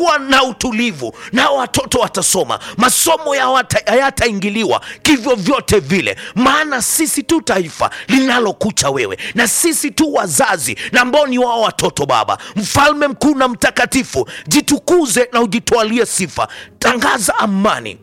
kutakuwa na utulivu na watoto watasoma masomo yao hata- hayataingiliwa kivyo vyote vile maana sisi tu taifa linalokucha wewe na sisi tu wazazi na ambao ni wao watoto baba mfalme mkuu na mtakatifu jitukuze na ujitwalie sifa tangaza amani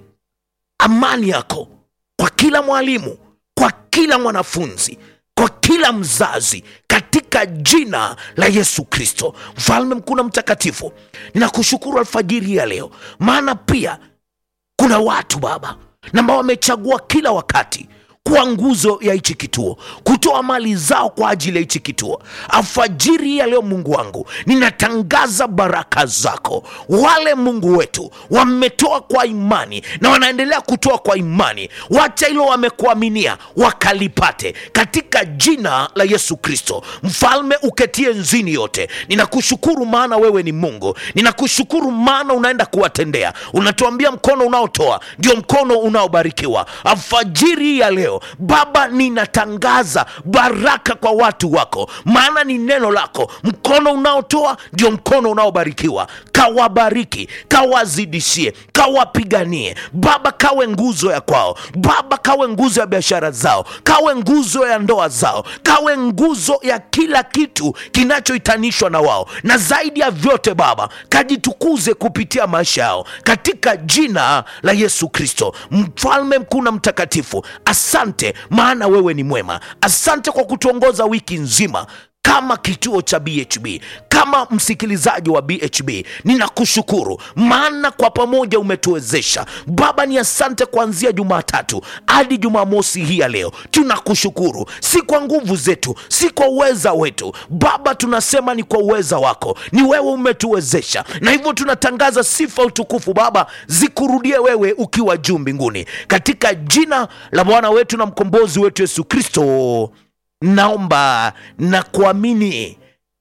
amani yako kwa kila mwalimu kwa kila mwanafunzi kwa kila mzazi katika jina la yesu kristo mfalme mkuu na mtakatifu ninakushukuru alfajiri hii ya leo maana pia kuna watu baba na ambao wamechagua kila wakati kuwa nguzo ya hichi kituo kutoa mali zao kwa ajili ya hichi kituo alfajiri hii ya leo mungu wangu ninatangaza baraka zako wale mungu wetu wametoa kwa imani na wanaendelea kutoa kwa imani wacha hilo wamekuaminia wakalipate katika jina la yesu kristo mfalme uketie nzini yote ninakushukuru maana wewe ni mungu ninakushukuru maana unaenda kuwatendea unatuambia mkono unaotoa ndio mkono unaobarikiwa alfajiri hii ya leo baba ninatangaza baraka kwa watu wako maana ni neno lako mkono unaotoa ndio mkono unaobarikiwa kawabariki kawazidishie kawapiganie baba kawe nguzo ya kwao baba kawe nguzo ya biashara zao kawe nguzo ya ndoa zao kawe nguzo ya kila kitu kinachohitanishwa na wao na zaidi ya vyote baba kajitukuze kupitia maisha yao katika jina la yesu kristo mfalme mkuu na mtakatifu asante maana wewe ni mwema asante kwa kutuongoza wiki nzima kama kituo cha bhb kama msikilizaji wa bhb ninakushukuru maana kwa pamoja umetuwezesha baba ni asante kuanzia jumatatu hadi jumamosi hii ya leo tunakushukuru si kwa nguvu zetu si kwa uweza wetu baba tunasema ni kwa uweza wako ni wewe umetuwezesha na hivyo tunatangaza sifa utukufu baba zikurudie wewe ukiwa juu mbinguni katika jina la bwana wetu na mkombozi wetu yesu kristo naomba na kuamini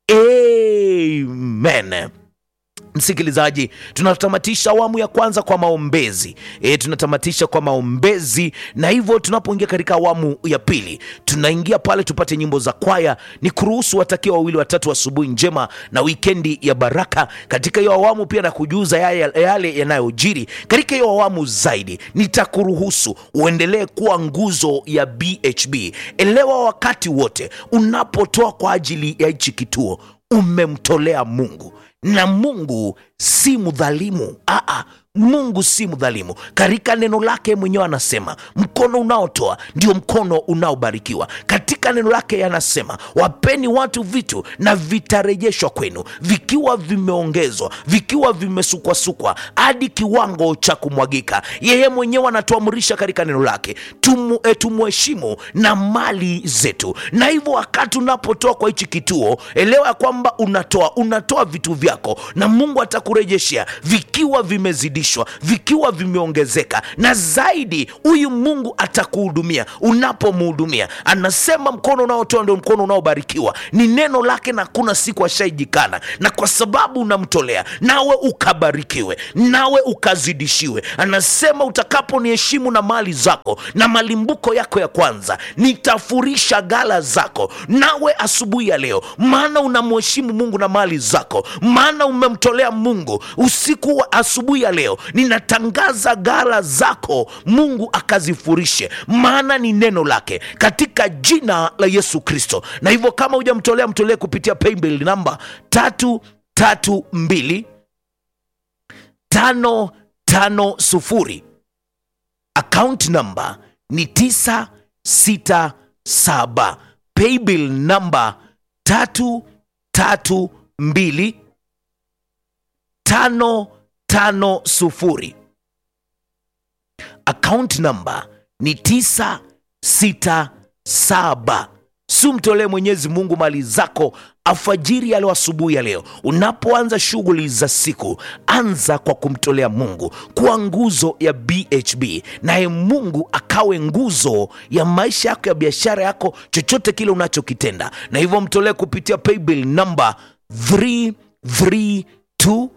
amen msikilizaji tunatamatisha awamu ya kwanza kwa maombezi e, tunatamatisha kwa maombezi na hivyo tunapoingia katika awamu ya pili tunaingia pale tupate nyimbo za kwaya ni kuruhusu watakia wawili watatu asubuhi njema na wikendi ya baraka katika hiyo awamu pia na kujuza yale yale yanayojiri katika hiyo awamu zaidi nitakuruhusu uendelee kuwa nguzo ya bhb elewa wakati wote unapotoa kwa ajili ya hichi kituo umemtolea mungu na mungu si mdhalimu Aa, mungu si mdhalimu katika neno lake mwenyewe anasema mkono unaotoa ndio mkono unaobarikiwa katika neno lake anasema wapeni watu vitu na vitarejeshwa kwenu vikiwa vimeongezwa vikiwa vimesukwasukwa hadi kiwango cha kumwagika yeye mwenyewe anatuamrisha katika neno lake tumu, e, tumuheshimu na mali zetu na hivyo wakati unapotoa kwa hichi kituo elewa ya kwamba unatoa unatoa vitu vyako na mungu atakurejeshea vikiwa vimezidishwa vikiwa vimeongezeka na zaidi huyu mungu atakuhudumia unapomhudumia anasema mkono unaotoa ndio mkono unaobarikiwa ni neno lake na kuna siku ashaijikana na kwa sababu unamtolea nawe ukabarikiwe nawe ukazidishiwe anasema utakaponiheshimu na mali zako na malimbuko yako ya kwanza nitafurisha gala zako nawe asubuhi ya leo maana unamheshimu mungu na mali zako maana umemtolea mungu usiku wa asubuhi ya leo ninatangaza gala zako mungu akazifurishe maana ni neno lake katika jina la yesu kristo na hivyo kama hujamtolea mtolee kupitia paybill namba tatu tatu mbili tano tano sufuri account namba ni tisa sita saba paybill namba tatu tatu mbili tano tano sufuri account namba ni tisa sita saba si umtolee mwenyezi mungu mali zako alfajiri ya leo asubuhi ya leo unapoanza shughuli za siku anza kwa kumtolea mungu kuwa nguzo ya bhb naye mungu akawe nguzo ya maisha yako ya biashara yako chochote kile unachokitenda na hivyo mtolee kupitia paybill namba 332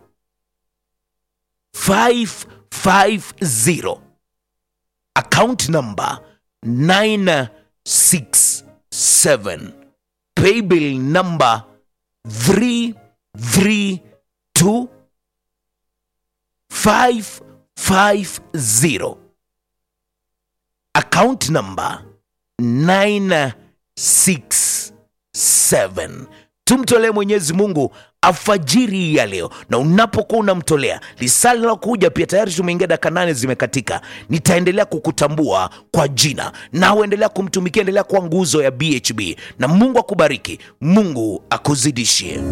550 account number 967 paybill number 332 550 account number 967 tumtolee mwenyezi mungu alfajiri hii ya leo na unapokuwa unamtolea lisali linalokuja pia tayari tumeingia dakika nane zimekatika nitaendelea kukutambua kwa jina na uendelea kumtumikia endelea kuwa nguzo ya bhb na mungu akubariki mungu akuzidishie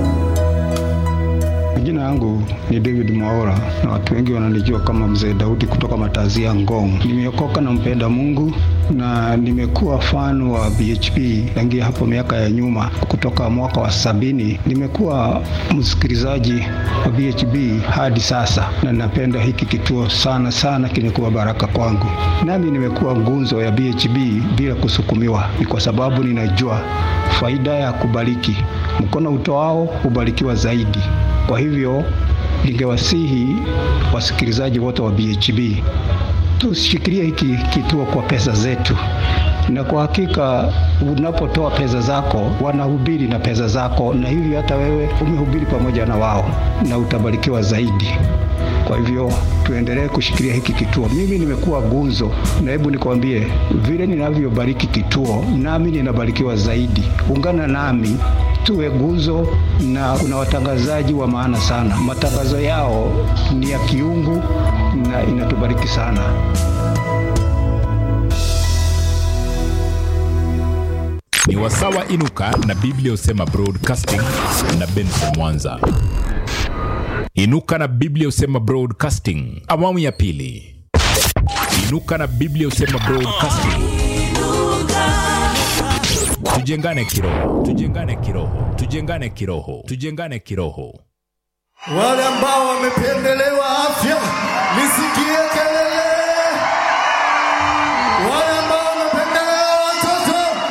Jina yangu ni David Mwaora na watu wengi wananijua kama Mzee Daudi kutoka Matazia Ngong. Nimeokoka na mpenda Mungu na nimekuwa fan wa BHP tangia hapo miaka ya nyuma, kutoka mwaka wa sabini. Nimekuwa msikilizaji wa BHP hadi sasa, na napenda hiki kituo sana sana, kimekuwa baraka kwangu. Nami nimekuwa ngunzo ya BHP bila kusukumiwa, ni kwa sababu ninajua faida ya kubariki. Mkono utoao hubarikiwa zaidi. Kwa hivyo ningewasihi wasikilizaji wote wa BHB tushikilie hiki kituo kwa pesa zetu, na kwa hakika unapotoa pesa zako wanahubiri na pesa zako, na hivyo hata wewe umehubiri pamoja na wao na utabarikiwa zaidi. Kwa hivyo tuendelee kushikilia hiki kituo. Mimi nimekuwa gunzo, na hebu nikwambie, vile ninavyobariki kituo, nami ninabarikiwa zaidi. Ungana nami tuwe gunzo, na kuna watangazaji wa maana sana. Matangazo yao ni ya kiungu na inatubariki sana. ni wasawa inuka na biblia husema broadcasting na benson mwanza inuka na biblia husema broadcasting awamu ya pili inuka na biblia husema broadcasting tujengane kiroho tujengane kiroho tujengane kiroho tujengane kiroho wale ambao wamepewa